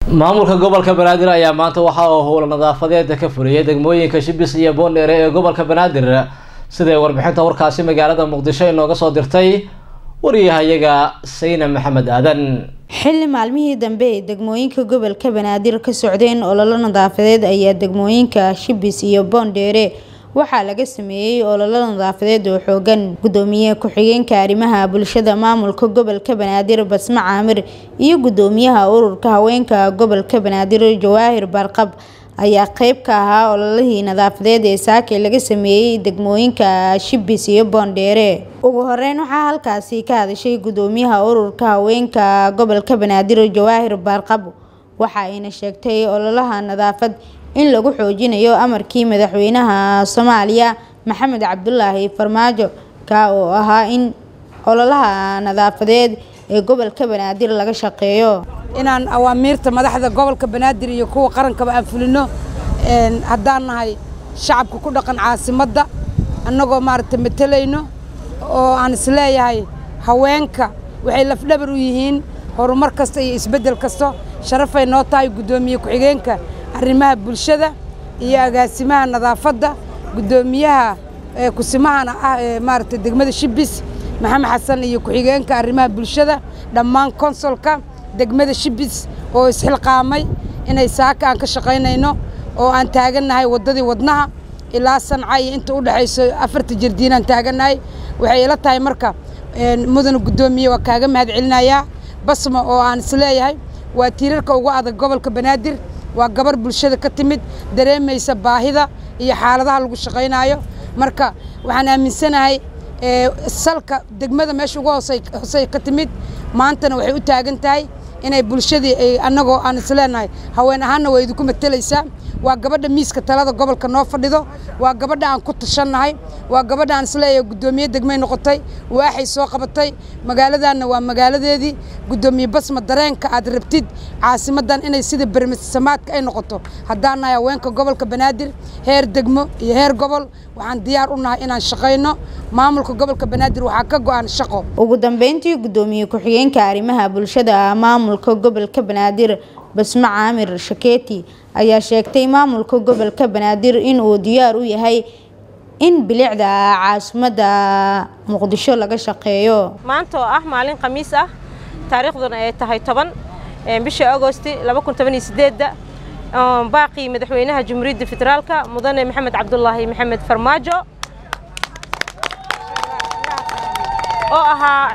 maamulka gobolka banaadir ayaa maanta waxa uu howla nadaafadeeda ka fuliyay degmooyinka shibis iyo boondheere ee gobolka banaadir siday warbixinta warkaasi magaalada muqdisho inooga soo dirtay wariyahayaga sayna maxamed aadan xilli maalmihii dambe ee degmooyinka gobolka banaadir ka socdeen ololo nadaafadeed ayaa degmooyinka shibis iyo boondheere waxaa laga sameeyey ololo nadaafadeed oo xoogan gudoomiye ku-xigeenka arrimaha bulshada maamulka gobolka banaadir basma caamir iyo gudoomiyaha ururka haweenka gobolka banaadir jawaahir barqab ayaa qeyb ka ahaa ololihii nadaafadeed ee saake laga sameeyey degmooyinka shibis iyo boondheere ugu horeyn waxaa halkaasi ka hadashay gudoomiyaha ururka haweenka gobolka banaadir jawaahir barqab waxa ayna sheegtay ololaha nadaafad in lagu xoojinayo amarkii madaxweynaha soomaaliya maxamed cabdulaahi farmaajo ka oo ahaa in ololaha nadaafadeed ee gobolka banaadir laga shaqeeyo inaan awaamiirta madaxda gobolka banaadir iyo kuwa qarankaba aan fulino haddaan nahay shacabka ku dhaqan caasimadda annagoo maaragtay matelayno oo aan isleeyahay haweenka waxay lafdhabar u yihiin horumar kasta iyo isbeddel kasta sharafay noo tahay guddoomiye ku-xigeenka arrimaha bulshada iyo agaasimaha nadaafadda guddoomiyaha kusimahana ah ee maaragtay degmada shibis maxamed xasan iyo ku-xigeenka arrimaha bulshada dhammaan konsolka degmada shibis oo isxilqaamay inay saaka aan ka shaqaynayno oo aan taagannahay waddadii wadnaha ilaa sanca iyo inta u dhexayso afarta jardiinaan taagannahay waxay ila tahay marka mudana guddoomiye waa kaaga mahad celinayaa basma oo aan isleeyahay waa tiirarka ugu adag gobolka banaadir waa gabar bulshada ka timid dareemaysa baahida iyo xaaladaha lagu shaqaynaayo marka waxaan aaminsanahay salka degmada meesha ugu hoosey ka timid maantana waxay u taagan tahay inay bulshadii annagoo aan isleenahay haween ahaanna waa idinku matelaysaa waa gabadha miiska talada gobolka noo fadhido waa gabadha aan ku tashannahay waa gabadha aan isleeyahay guddoomiye degmay noqotay waaxay soo qabatay magaaladanna waa magaaladeedii guddoomiye basma dareenka aad rabtid caasimadan inay sida bermisamaadka ay noqoto haddaan nahay haweenka gobolka banaadir heer degmo iyo heer gobol waxaan diyaar u nahay inaan shaqayno maamulka gobolka banaadir waxaa ka go-an shaqo ugu dambeyntii guddoomiye ku-xigeenka arrimaha bulshada maamulka gobolka banaadir basma caamir shakeeti ayaa sheegtay maamulka gobolka banaadir in uu diyaar u yahay in bilicda caasimadda muqdisho laga shaqeeyo maanta oo ah maalin khamiis ah taariikhduna ay tahay toban bisha agosti da baaqii madaxweynaha jamhuuriyadda federaalka mudane maxamed cabdulaahi maxamed farmaajo oo ahaa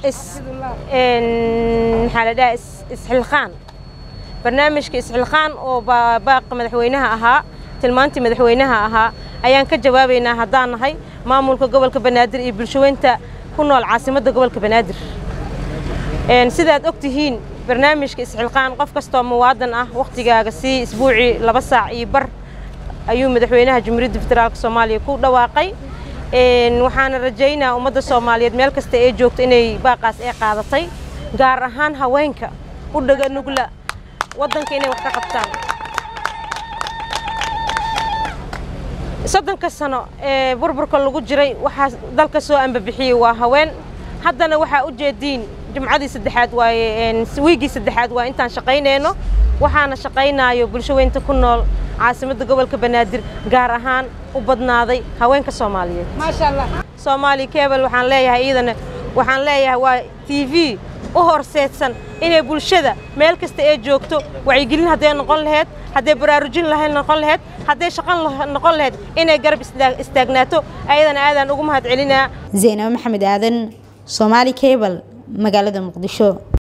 maxaa la dhaha isxilqaan barnaamijka isxilqaan oo baaqa madaxweynaha ahaa tilmaantii madaxweynaha ahaa ayaan ka jawaabaynaa haddaan nahay maamulka gobolka banaadir iyo bulshaweynta ku nool caasimadda gobolka banaadir sidaad og tihiin barnaamijka isxilqaan qof kastoo muwaadan ah wakhtigaaga sii isbuucii laba saac iyo bar ayuu madaxweynaha jamhuuriyadda federaalka soomaaliya ku dhawaaqay waxaana rajaynaa ummadda soomaaliyeed meel kasta ee joogto inay baaqaas ee qaadatay gaar ahaan haweenka u dhaga nugla waddanka inay wax ka qabtaan soddonka sano ee burburka lagu jiray waxaa dalka soo ambabixiyey waa haween haddana waxaa u jeediin jumcadii saddexaad waaye wiigii saddexaad waa intaan shaqaynayno waxaana shaqaynaayo bulshaweynta ku nool caasimadda gobolka banaadir gaar ahaan u badnaaday haweenka soomaaliyeed soomaali kebel waxaan leeyahay iidana waxaan leeyahay waa t v u horseedsan inay bulshada meel kasta ee joogto wacyigelin hadday noqon laheyd hadday baraarujin lahayd noqon laheyd hadday shaqan noqon laheyd inay garab istaagnaato ayadana aadaan ugu mahad celinaa zaynab maxamed aadan soomaali kebel magaalada muqdisho